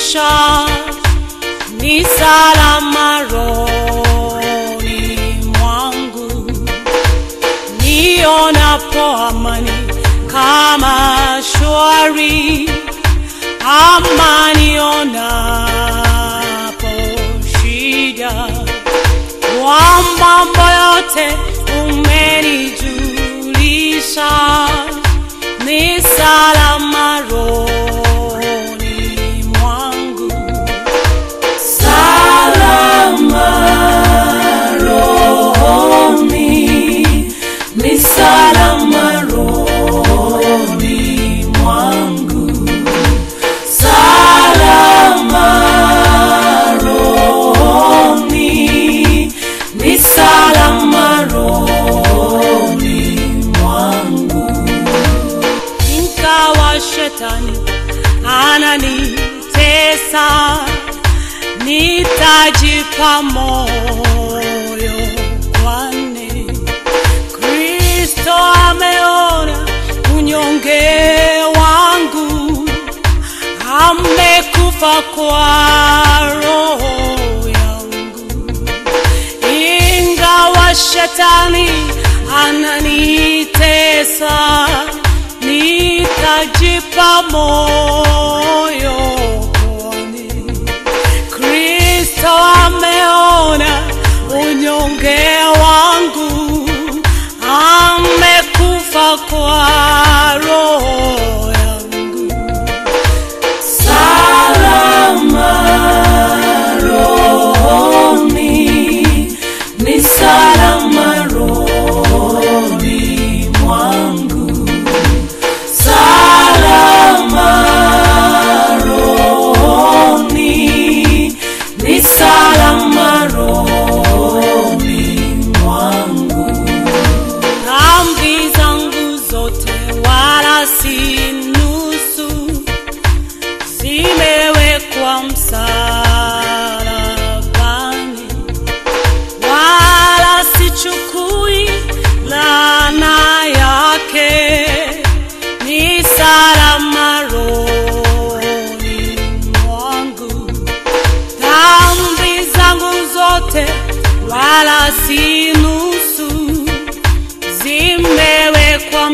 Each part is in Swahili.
kunituliza, ni salama rohoni mwangu, nionapo amani kama shwari, ama nionapo shida, kwa mambo yote umenijulisha, ni salama rohoni mwangu, salama rohoni, ni salama rohoni mwangu, salama rohoni, ni salama rohoni mwangu ingawa shetani ananitesa, nitajipa moyo, kwani Kristo ameona unyonge wangu, amekufa kwa roho yangu ingawa shetani ananitesa, nitajipa moyo, kwani Kristo ameona unyonge wangu, amekufa kwa roho yangu. Salama rohoni, ni salama rohoni mwangu, salama rohoni, ni salama rohoni mwangu dhambi zangu zote wala si nusu, zimewekwa msalabani, wala sichukui laana yake, ni salama rohoni mwangu dhambi zangu zote wala si nusu, zimewekwa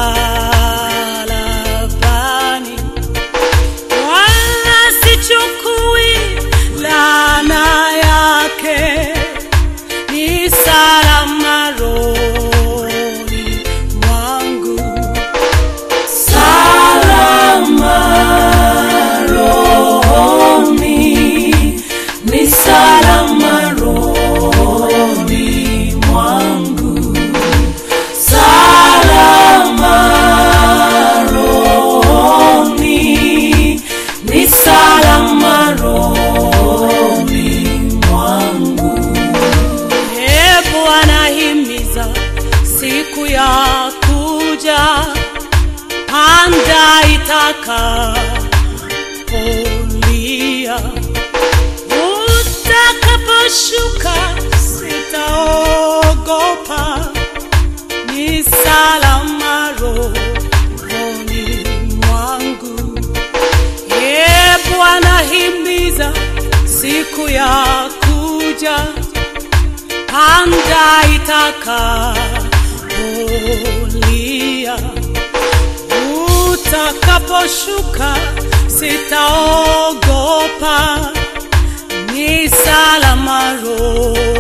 msalabani, wala sichukui laana yake, ni salama rohoni mwangu, salama rohoni, ni salama rohoni mwangu, salama rohoni, ni salama rohoni mwangu. Ee Bwana, himiza siku ya kuja, panda itakapolia, utakaposhuka sitaogopa, ni salama rohoni mwangu. Ee Bwana, himiza siku ya kuja, panda itakapolia, utakaposhuka sitaogopa, ni salama rohoni